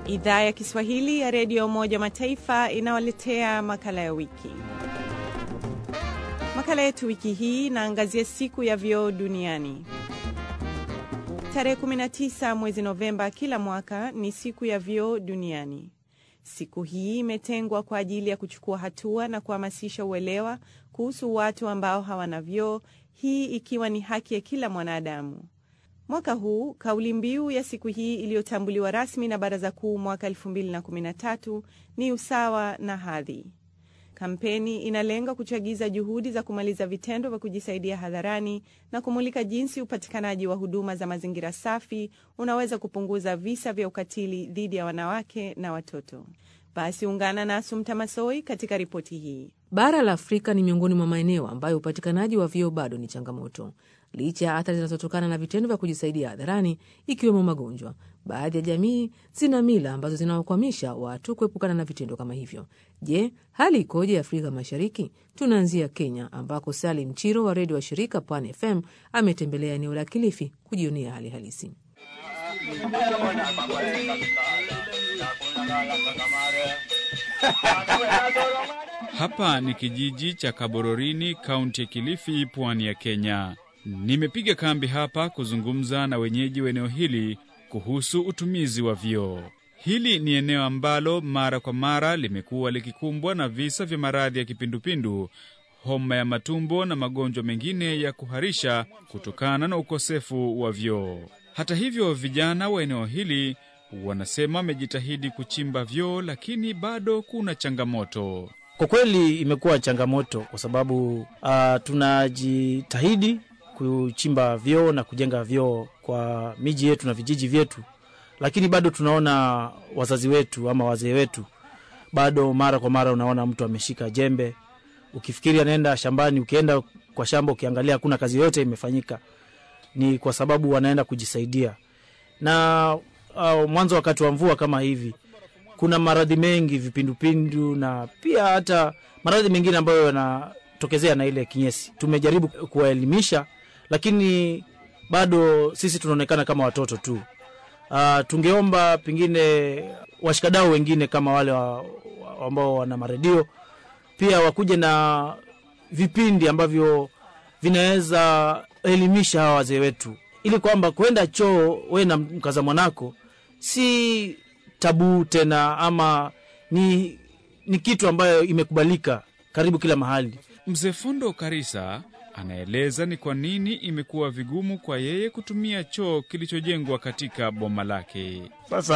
Idhaa ya Kiswahili ya Redio ya Umoja wa Mataifa inawaletea makala ya wiki. Makala yetu wiki hii inaangazia siku ya vyoo duniani. Tarehe 19 mwezi Novemba kila mwaka ni siku ya vyoo duniani. Siku hii imetengwa kwa ajili ya kuchukua hatua na kuhamasisha uelewa kuhusu watu ambao hawana vyoo, hii ikiwa ni haki ya kila mwanadamu. Mwaka huu kauli mbiu ya siku hii iliyotambuliwa rasmi na Baraza Kuu mwaka 2013 ni usawa na hadhi. Kampeni inalenga kuchagiza juhudi za kumaliza vitendo vya kujisaidia hadharani na kumulika jinsi upatikanaji wa huduma za mazingira safi unaweza kupunguza visa vya ukatili dhidi ya wanawake na watoto. Basi ungana na Asumta Masoi katika ripoti hii. Bara la Afrika ni miongoni mwa maeneo ambayo upatikanaji wa vyoo bado ni changamoto. Licha ya athari zinazotokana na vitendo vya kujisaidia hadharani, ikiwemo magonjwa, baadhi ya jamii zina mila ambazo zinawakwamisha watu kuepukana na vitendo kama hivyo. Je, hali ikoje Afrika Mashariki? Tunaanzia Kenya, ambako Salim Chiro wa redio wa shirika Pwani FM ametembelea eneo la Kilifi kujionea hali halisi. Hapa ni kijiji cha Kabororini, kaunti ya Kilifi, pwani ya Kenya. Nimepiga kambi hapa kuzungumza na wenyeji wa eneo hili kuhusu utumizi wa vyoo. Hili ni eneo ambalo mara kwa mara limekuwa likikumbwa na visa vya maradhi ya kipindupindu, homa ya matumbo na magonjwa mengine ya kuharisha kutokana na ukosefu wa vyoo. Hata hivyo, vijana wa eneo hili wanasema wamejitahidi kuchimba vyoo, lakini bado kuna changamoto. Kwa kweli imekuwa changamoto kwa sababu uh, tunajitahidi kuchimba vyoo na kujenga vyoo kwa miji yetu na vijiji vyetu, lakini bado tunaona wazazi wetu ama wazee wetu, bado mara kwa mara unaona mtu ameshika jembe, ukifikiri anaenda shambani, ukienda kwa shamba ukiangalia hakuna kazi yoyote imefanyika. Ni kwa sababu wanaenda kujisaidia. Na uh, mwanzo wakati wa mvua kama hivi kuna maradhi mengi, vipindupindu na pia hata maradhi mengine ambayo yanatokezea na ile kinyesi. Tumejaribu kuwaelimisha, lakini bado sisi tunaonekana kama watoto tu. Uh, tungeomba pengine washikadau wengine kama wale wa, wa, ambao wana maredio pia wakuje na vipindi ambavyo vinaweza elimisha hawa wazee wetu, ili kwamba kwenda choo we na mkaza mwanako si tabu tena ama ni, ni kitu ambayo imekubalika karibu kila mahali. Mzee Fundo Karisa anaeleza ni kwa nini imekuwa vigumu kwa yeye kutumia choo kilichojengwa katika boma lake. Sasa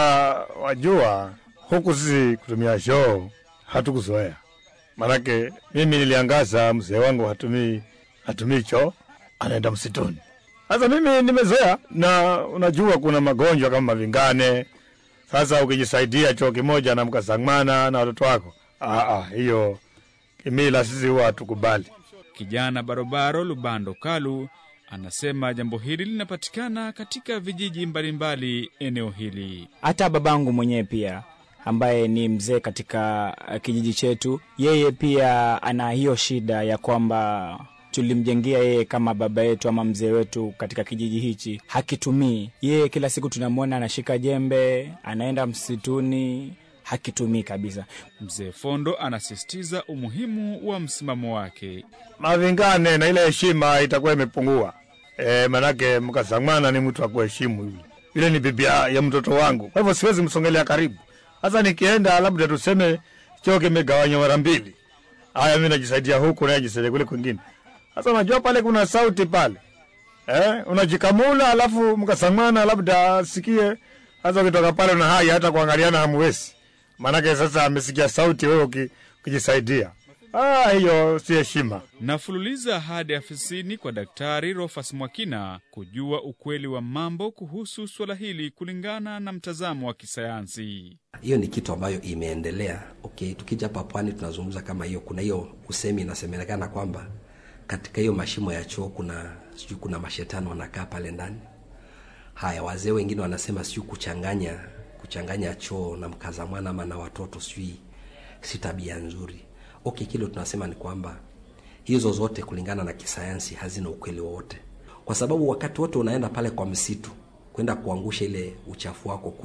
wajua, huku sisi kutumia choo hatukuzoea, manake mimi niliangaza, mzee wangu hatumii hatumii choo, anaenda msituni. Sasa mimi nimezoea, na unajua kuna magonjwa kama mavingane sasa ukijisaidia choo kimoja na mkasang'mana na watoto wako, hiyo kimila sisi huwa hatukubali. Kijana barobaro Lubando Kalu anasema jambo hili linapatikana katika vijiji mbalimbali eneo hili. Hata babangu mwenyewe pia ambaye ni mzee katika kijiji chetu, yeye pia ana hiyo shida ya kwamba tulimjengea yeye kama baba yetu ama mzee wetu katika kijiji hichi, hakitumii. Yeye kila siku tunamwona anashika jembe, anaenda msituni, hakitumii kabisa. Mzee Fondo anasisitiza umuhimu wa msimamo wake. Mavingane na ile heshima itakuwa imepungua. E, manake mkasang'mana ni mtu akuheshimu yule yule, ni bibi ya mtoto wangu, kwa hivyo siwezi msongelea karibu. Sasa nikienda labda tuseme choo kimegawanywa mara mbili, haya mi najisaidia huku naye ajisaidia kule kwingine sasa unajua pale kuna sauti pale eh, unajikamula alafu mkasang'mana, labda asikie. Sasa ukitoka pale una hai hata kuangaliana hamuwezi, maanake sasa amesikia sauti, wewe ukijisaidia. Ah, hiyo si heshima. Nafululiza hadi afisini kwa Daktari Rofas Mwakina kujua ukweli wa mambo kuhusu suala hili kulingana na mtazamo wa kisayansi. Hiyo ni kitu ambayo imeendelea. Okay, tukija hapa pwani tunazungumza kama hiyo, kuna hiyo usemi inasemekana kwamba katika hiyo mashimo ya choo kuna sijui kuna mashetani wanakaa pale ndani. Haya, wazee wengine wanasema sijui kuchanganya kuchanganya choo na mkazamwana ama na watoto sijui si tabia nzuri. Okay, kile tunasema ni kwamba hizo zote kulingana na kisayansi hazina ukweli wowote, kwa sababu wakati wote unaenda pale kwa msitu kwenda kuangusha ile uchafu wako kule,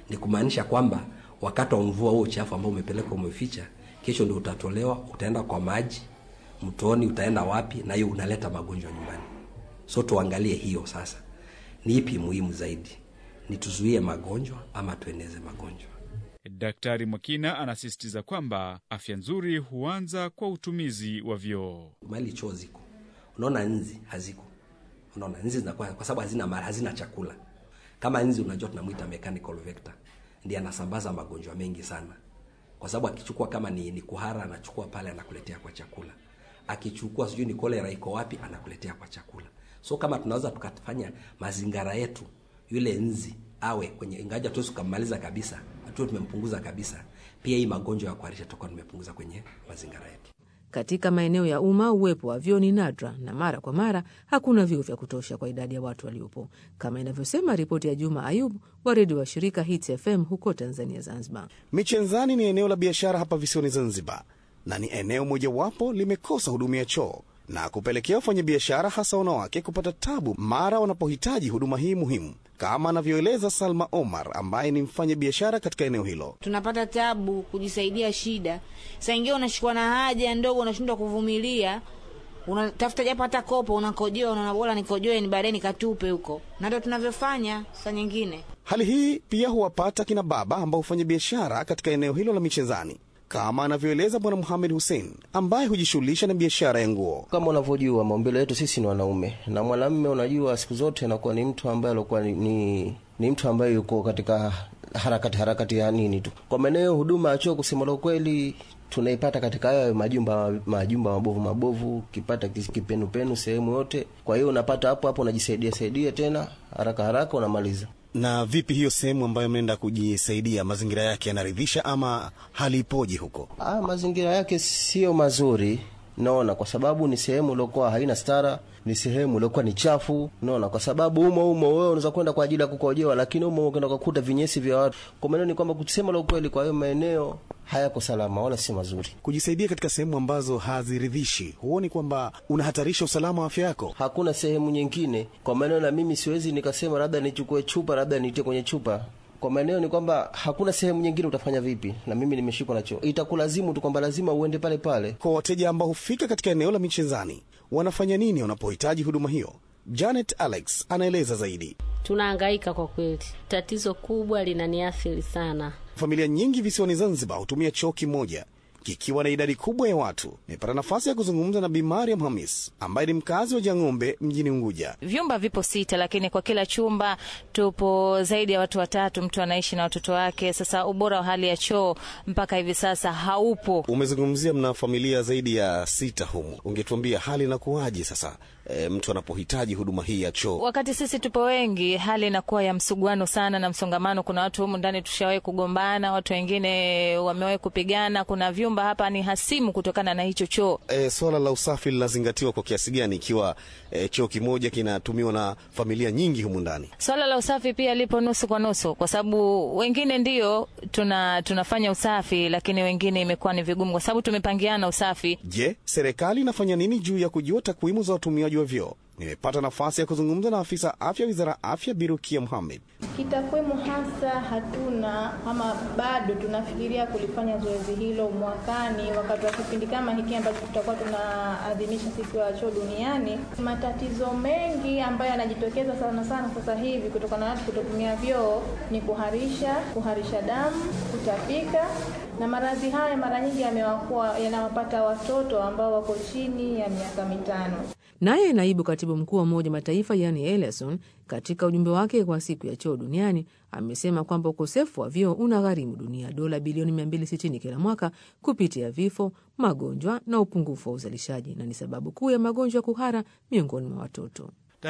ni kumaanisha kwamba wakati wa mvua huo uchafu ambao umepelekwa umeficha, kesho ndio utatolewa, utaenda kwa maji mtoni, utaenda wapi, na hiyo unaleta magonjwa nyumbani. So tuangalie hiyo sasa, ni ipi muhimu zaidi, ni tuzuie magonjwa ama tueneze magonjwa? Daktari Mwakina anasisitiza kwamba afya nzuri huanza kwa utumizi wa vyoo. Mali choo ziko, unaona nzi haziko, unaona nzi zinakuwa kwa sababu hazina mara, hazina chakula. Kama nzi unajua tunamwita mechanical vector, ndiye anasambaza magonjwa mengi sana, kwa sababu akichukua kama ni, ni kuhara anachukua pale anakuletea kwa chakula, akichukua sijui ni kolera iko wapi anakuletea kwa chakula. So kama tunaweza tukafanya mazingira yetu yule nzi awe kwenye, ingaja tuwezi tukammaliza kabisa, hatuwe tumempunguza kabisa, pia hii magonjwa ya kuharisha tutakuwa tumepunguza kwenye mazingira yetu. Katika maeneo ya umma uwepo wa vyoo ni nadra na mara kwa mara hakuna vyoo vya kutosha kwa idadi ya watu waliopo, kama inavyosema ripoti ya Juma Ayub wa redio wa shirika Hits FM huko Tanzania, Zanzibar. Michenzani ni eneo la biashara hapa visiwani Zanzibar, na ni eneo mojawapo limekosa huduma ya choo na kupelekea wafanyabiashara hasa wanawake kupata tabu mara wanapohitaji huduma hii muhimu, kama anavyoeleza Salma Omar ambaye ni mfanya biashara katika eneo hilo. tunapata tabu kujisaidia shida. Saa ingine unashikwa na haja ndogo, unashindwa kuvumilia, unatafuta japo hata kopo, unakojoa, unaona bora nikojoe ni baadaye nikatupe huko, na ndio tunavyofanya saa nyingine. Hali hii pia huwapata kina baba ambao hufanya biashara katika eneo hilo la Michenzani, kama anavyoeleza Bwana Muhamed Hussein ambaye hujishughulisha na biashara ya nguo. Kama unavyojua maumbile yetu sisi ni wanaume, na mwanamume unajua, siku zote anakuwa ni mtu ambaye alikuwa ni, ni, ni mtu ambaye yuko katika harakati harakati ya nini tu. Kwa maeneo huduma ya choo, kusema la kweli, tunaipata katika hayo majumba majumba mabovu mabovu, ukipata kipenupenu sehemu yote. Kwa hiyo unapata hapo hapo, unajisaidia saidia tena haraka haraka, unamaliza. Na vipi hiyo sehemu ambayo mnaenda kujisaidia, mazingira yake yanaridhisha ama hali ipoje huko? Ah, mazingira yake sio mazuri naona, kwa sababu ni sehemu iliyokuwa haina stara, ni sehemu iliyokuwa ni chafu, naona, kwa sababu umo umo wewe unaweza kwenda kwa ajili ya kukojoa, lakini umo ukaenda kukuta vinyesi vya watu. Kwa maana ni kwamba kusema la ukweli, kwa hiyo maeneo hayako salama wala si mazuri. Kujisaidia katika sehemu ambazo haziridhishi, huoni kwamba unahatarisha usalama wa afya yako? Hakuna sehemu nyingine, kwa maana na mimi siwezi nikasema labda nichukue chupa, labda nitie kwenye chupa kwa maeneo ni kwamba hakuna sehemu nyingine, utafanya vipi? Na mimi nimeshikwa nacho, itakulazimu tu kwamba lazima uende pale pale. Kwa wateja ambao hufika katika eneo la Michezani, wanafanya nini wanapohitaji huduma hiyo? Janet Alex anaeleza zaidi. Tunahangaika kwa kweli, tatizo kubwa linaniathiri sana. Familia nyingi visiwani Zanzibar hutumia choo kimoja kikiwa na idadi kubwa ya watu. Nimepata nafasi ya kuzungumza na Bi Mariam Hamis ambaye ni mkazi wa Jang'ombe mjini Unguja. Vyumba vipo sita, lakini kwa kila chumba tupo zaidi ya watu watatu, mtu anaishi na watoto wake. Sasa ubora wa hali ya choo mpaka hivi sasa haupo. Umezungumzia mna familia zaidi ya sita humu, ungetuambia hali inakuwaje sasa e, mtu anapohitaji huduma hii ya choo? Wakati sisi tupo wengi, hali inakuwa ya msuguano sana na msongamano. Kuna watu humu ndani tushawahi kugombana, watu wengine wamewahi kupigana. Kuna vyumba hapa ni hasimu kutokana na hicho choo. E, swala la usafi linazingatiwa kwa kiasi gani ikiwa e, choo kimoja kinatumiwa na familia nyingi humu ndani? Swala la usafi pia lipo nusu kwa nusu, kwa sababu wengine ndio tuna tunafanya usafi, lakini wengine imekuwa ni vigumu, kwa sababu tumepangiana usafi. Je, serikali inafanya nini juu ya kujua takwimu za watumiaji wa vyoo? Nimepata nafasi ya kuzungumza na afisa afya wizara ya afya Birukia Muhamed. Kitakwimu hasa hatuna ama bado tunafikiria kulifanya zoezi hilo mwakani, wakati wa kipindi kama hiki ambacho tutakuwa tunaadhimisha siku ya choo duniani. Matatizo mengi ambayo yanajitokeza sana sana sasa hivi kutokana na watu kutotumia vyoo ni kuharisha, kuharisha damu, kutapika na maradhi haya mara nyingi yamewakuwa yanawapata watoto ambao wako chini ya miaka mitano. Naye naibu katibu mkuu wa Umoja Mataifa yani Ellison katika ujumbe wake kwa siku ya choo duniani amesema kwamba ukosefu wa vyoo unagharimu dunia dola bilioni 260 kila mwaka kupitia vifo, magonjwa na upungufu wa uzalishaji, na ni sababu kuu ya magonjwa ya kuhara miongoni mwa watoto.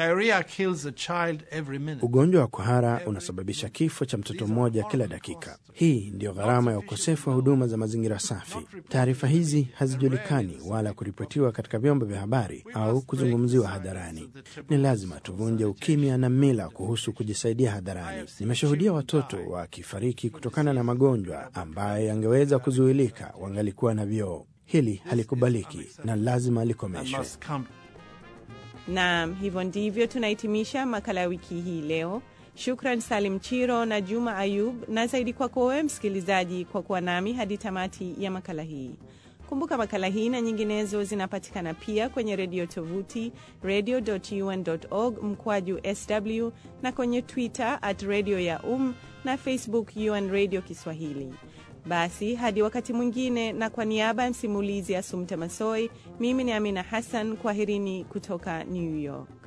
Ugonjwa wa kuhara unasababisha kifo cha mtoto mmoja kila dakika. Hii ndiyo gharama ya ukosefu wa huduma za mazingira safi. Taarifa hizi hazijulikani wala kuripotiwa katika vyombo vya habari au kuzungumziwa hadharani. Ni lazima tuvunje ukimya na mila kuhusu kujisaidia hadharani. Nimeshuhudia watoto wakifariki kutokana na magonjwa ambayo yangeweza kuzuilika wangalikuwa na vyoo. Hili halikubaliki na lazima likomeshwe. Naam, hivyo ndivyo tunahitimisha makala ya wiki hii leo. Shukran Salim Chiro na Juma Ayub, na zaidi kwako wewe msikilizaji kwa kuwa nami hadi tamati ya makala hii. Kumbuka makala hii na nyinginezo zinapatikana pia kwenye redio tovuti radio.un.org mkwaju sw na kwenye Twitter at radio ya um na Facebook UN Radio Kiswahili. Basi hadi wakati mwingine, na kwa niaba ya msimulizi Asumta Masoi, mimi ni Amina Hassan, kwaherini kutoka New York.